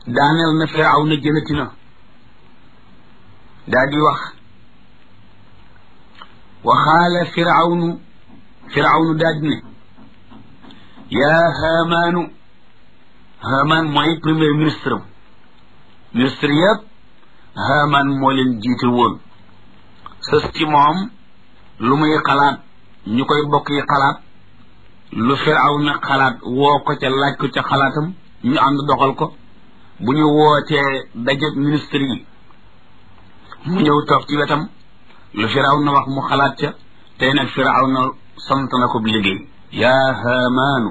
daaneel na firaw na jëlati na daa di wax waxaala firawnu firawnu daa di ne yaa haamaanu haamaan mooy premier ministre am ministre yëpp haamaan moo leen jiite woon sës ci moom lu muy xalaat ñu koy bokk yi xalaat lu firaw na xalaat woo ko ca laaj ko ca xalaatam ñu ànd doxal ko bu ñu wootee daje ministre yi mu ñëw toog ci wetam lu firaw na wax mu xalaat ca tey nag firaw na sant na ko liggéey yaa haamaanu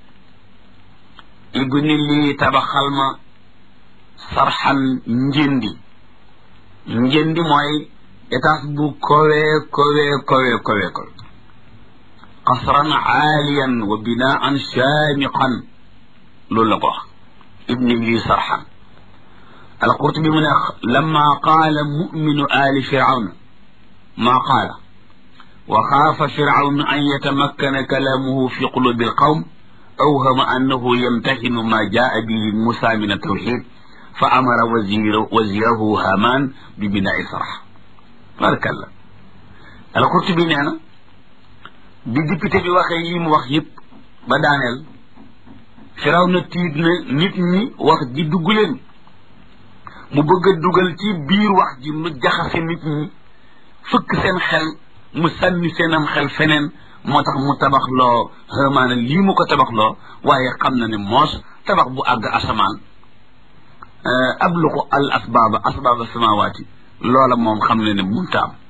ibni lii tabaxal ma sarxan njëndi njëndi mooy étage bu kowe kowe kowe kowe kowe qasran aaliyan wa binaan shaamiqan loolu la ko wax ibni lii sarxan alqurtubi mu ne lamma qaala muminu aali firawna maa qaala wa xaafa firawnu an yatamakkana kalaamuhu fi qulubi alqawm awhama annahu yamtaxinu ma jaa bihi musa min altawxid fa amara wazirahu haman bi binaai sarx barakallah alqurtubi nee na bi député bi waxee yi mu wax yëpp ba daaneel firaw na tiit na nit ñi wax ji dugg leen mu bëgg a dugal ci biir wax ji mu jaxase nit ñi fëkk seen xel mu sànni seenam xel feneen moo tax mu tabax loo xamaana lii mu ko tabax loo waaye xam na ne moos tabax bu àgg asamaan abluqu al asbaaba asbaaba samawaati loola moom xam na ne munta am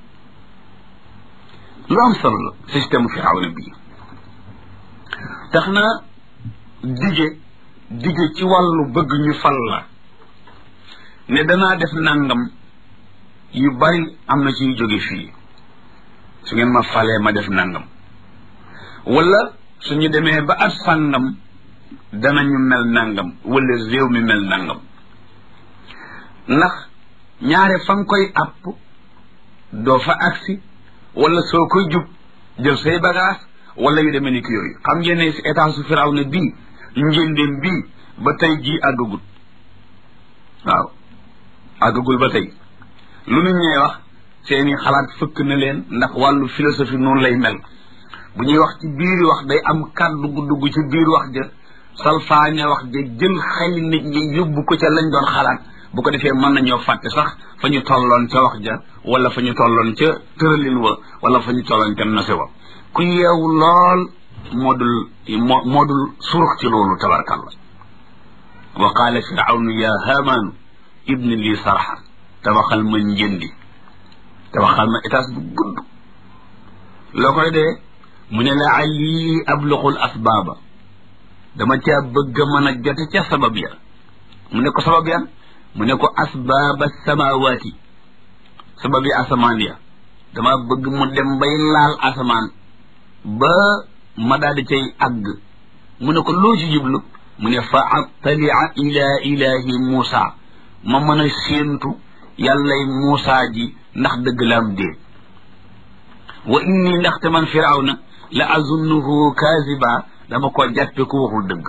lu am solo la système firawna bii tax na dige dige ci wàllu bëgg ñu fal la ne danaa def nangam yu bari am na ciy jóge fii su ngeen ma falee ma def nangam wala suñu demee ba at sàngam danañu mel nangam wala réew mi mel nangam ndax ñaare fa nga koy àpp doo fa agsi wala soo koy jub jël say bagage wala yu demee ni ki yooyu xam ngeen ne si état su firaw na bii njëndéem bii ba tey jii àggagul waaw àggagul ba tey lu nu ñee wax seeni xalaat fëkk na leen ndax wàllu philosophie noonu lay mel bu ñuy wax ci biir wax day am kàddu gu dugg ci biir wax ja salfaañe wax ja jël xel nit ñi yóbbu ko ca lañ doon xalaat bu ko defee mën nañoo fàtte sax fa ñu tolloon ca wax ja wala fa ñu tolloon ca tëralin wa wala fa ñu tolloon ca nose wa ku yeewu lool moo dul moo moo dul surux ci loolu tabarkalla wa qaala firawnu ya haamaanu ibni lii sarxan tabaxal ma njëndi tabaxal ma étage bu gudd loo koy dee mu ne la ali abluqul asbaaba dama caa bëgg a mën a jote ca sabab ya mu ne ko sabab ya mu ne ko asbaaba samawaati sabab yi asamaan ya dama bëgg mu dem bay laal asamaan ba ma daal di cay àgg mu ne ko loo ci jublu mu ne fa attalia ila ilahi muusa ma mën a séentu yàllay muusa ji ndax dëgg la am déet wa inni ndaxte man firawna la azunnuhu kaziba dama koo jàppe ku waxul dëgg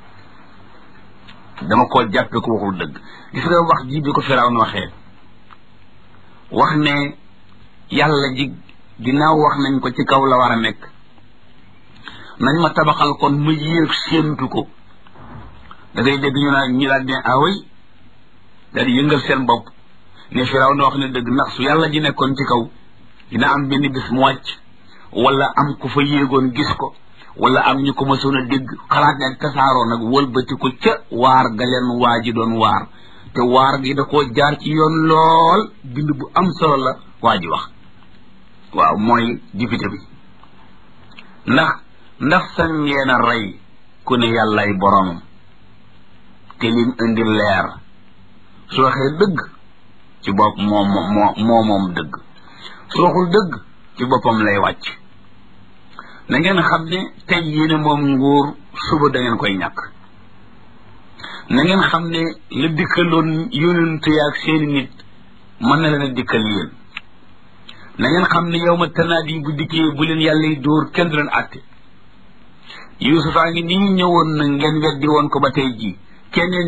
dama koo jàppe ku waxul dëgg gis nga wax ji bi ko firawna waxee wax ne yàlla ji ginnaaw wax nañ ko ci kaw la war a nekk nañ ma tabaxal kon ma yéeg séentu ko da ngay dégg ñu naan ñi daal ne away daal di yëngal seen bopp ne firaw na wax ne dëgg ndax su yàlla ji nekkoon ci kaw dina am benn bis mu wàcc wala am ku fa yéegoon gis ko wala am ñu ko mësoon a dégg xalaat ne tasaaroo nag wëlbati ko ca waar ga leen waa ji doon waar te waar gi da koo jaar ci yoon lool bind bu am solo la waa ji wax waaw mooy député bi ndax ndax sañ ngeen a rey ku ne yàllay boromam te lim indi leer su waxee dëgg ci bopp moom moo moo moom dëgg su waxul dëgg ci boppam lay wàcc na ngeen xam ne tey yéene moom nguur suba da ngeen koy ñàkk na ngeen xam ne la dikkaloon yonente yaag seeni nit mën na leen a dikkal yéen na ngeen xam ne yow ma tanaat yi bu dikkee bu leen yàlla yi dóor kenn du leen àtte Yuusufaa ngi nii ñëwoon na ngeen weddi woon ko ba tey jii keneen